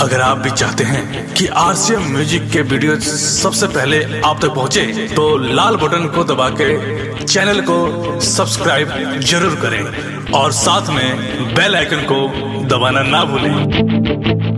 अगर आप भी चाहते हैं कि आरसीएम म्यूजिक के वीडियो सबसे पहले आप तक पहुंचे, तो लाल बटन को दबा के चैनल को सब्सक्राइब जरूर करें और साथ में बेल आइकन को दबाना ना भूलें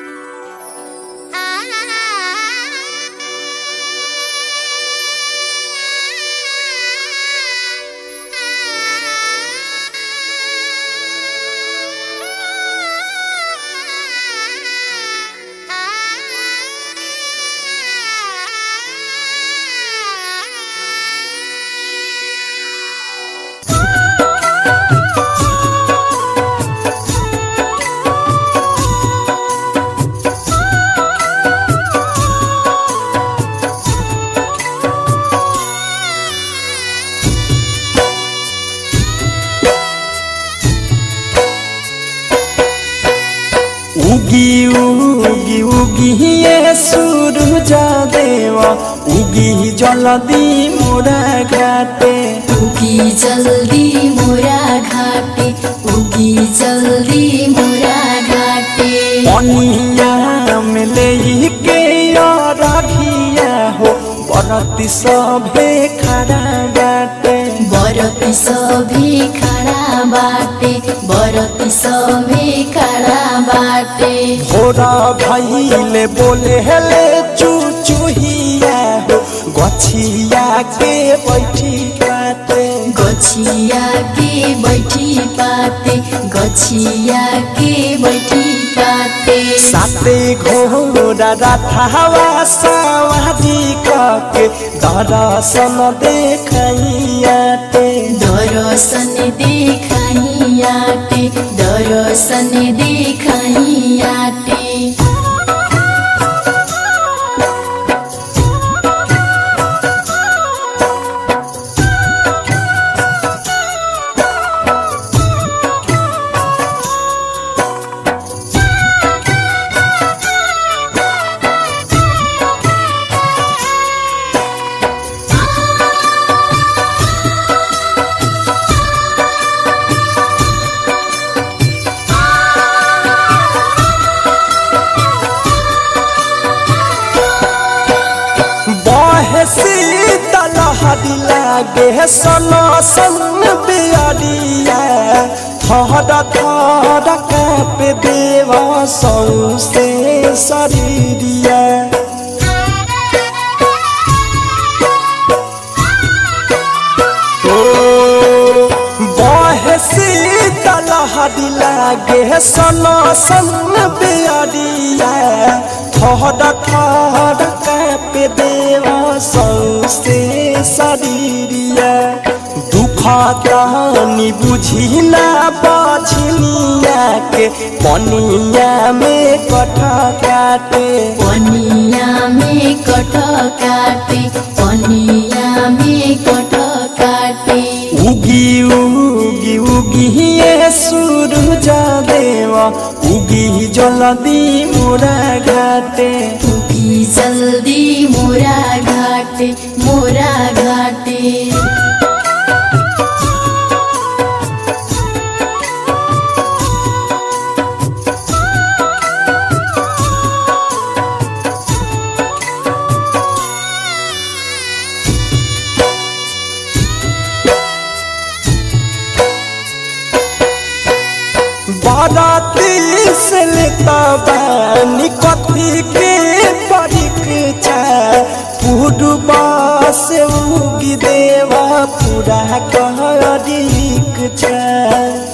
उगी उगी उगी ये सूरज देवा उगी जलदी मोरा घाटे उगी जल्दी मोरा घाटे उगी जल्दी मोरा घाटे पनिया में ले के रखिया हो बरती सभे खड़ा घाटे बरती सभी खड़ा बाटे बरती सभी खड़ा बाटे भोरा भैले बोले हेले चुचुहिया हो गछिया के बैठी काटे गछिया के बैठी पाते गछिया के बैठी पाते साते घोड़ा रथावा सवारी कके दर्शन देखैयाते दर्शन देखाइयाटे दर्शन देखाइयाटे बहे शीतल हरी लागे सन सन बियरिया थर थर काप देव सौसे शरीरिया बहे शीतल हरी लागे सन सन बियरिया थर थर काप देव सौसे शरीरिया दुख तहनी बुझिला बछनिया के पनिया में कठ काटे पनिया में कठ काटे पनिया में कठ काटे उगी उगी उगी ये सूरज देवा उगी जलदी मोरा घाटे उगी जल्दी मोरा घाटे मोरा घाटे बाराती से लेता बानी कथी के परीक्षा पूर्वा से उगी देवा पूरा कहरीक छा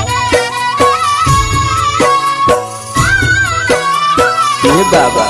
हे बाबा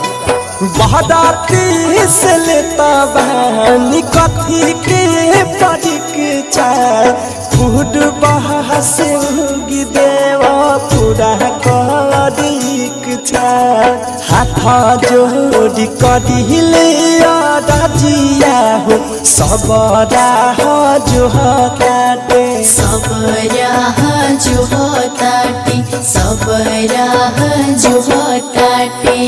बहदाती से लेता बहनी कथी के परीक्षा फूड बहा से उगी देवा पूरा करीक छा हाथ जोड़ी करिले राजिया हो सब राह जो काटे सब राह जो ताटे सब राह जो ताटे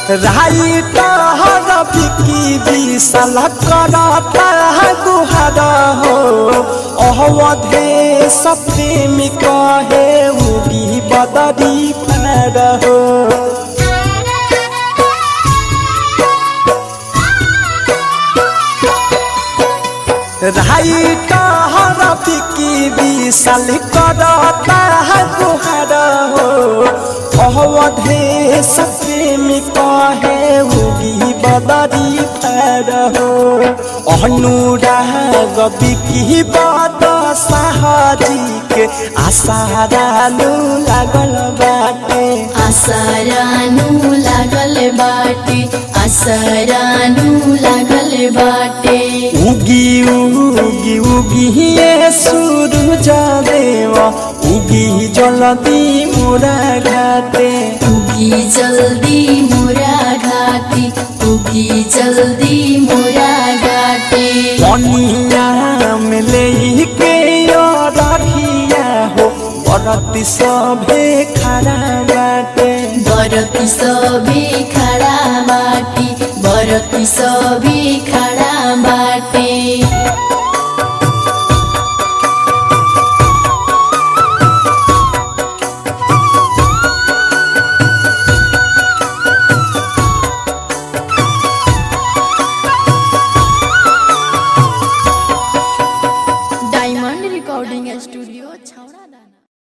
राई टहर बिकी विशाल करता गुहार हो अवधे सप्रेमी कहे उगी बदरी पार हो राई टहर बिकी विशाल करता गुहार हो अवधे सप्रेमी कहे उगी बदरी पार हो अनुराग बिकी बद साहजी के आसारालु लागल बाटे आसरानु लागल बाटे आसरानु लागल बाटे उगी उगी उगी ये सूरज देव उगी जलदी मोरा घाटे उगी जल्दी मोरा घाटी उगी जल्दी मोरा घाटे पनिया में ले के रखिया हो बरती सभे खड़ा बाटे बरती सभी खड़ा बाटी बरती सभी खड़ा बाटे